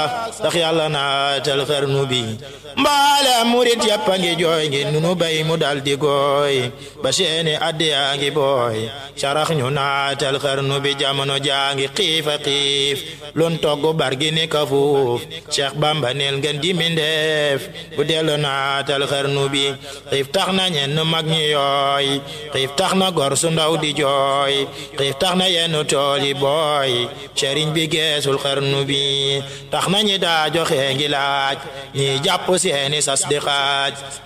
ndax yàlla naatal xarnu bi mbaale murit yàpp a ngi jooy ngi nunu bay mu dal di gooy ba seeni addi yaa ngi booy sarax ñu naatal xarnu bi jamono jaa ngi xiifa xiif lun togg bargi ni ka fuuf Cheikh Bamba neel ngeen di mindeef bu dellu naatal xarnu bi xiif tax na ñenn mag ñi yooy xiif tax na gor su ndaw di jooy xiif tax na yenn tool yi booy sëriñ bi geesul xarnu bi tax na ñi daa joxe ngi laaj ñi jàpp seeni sas di xaaj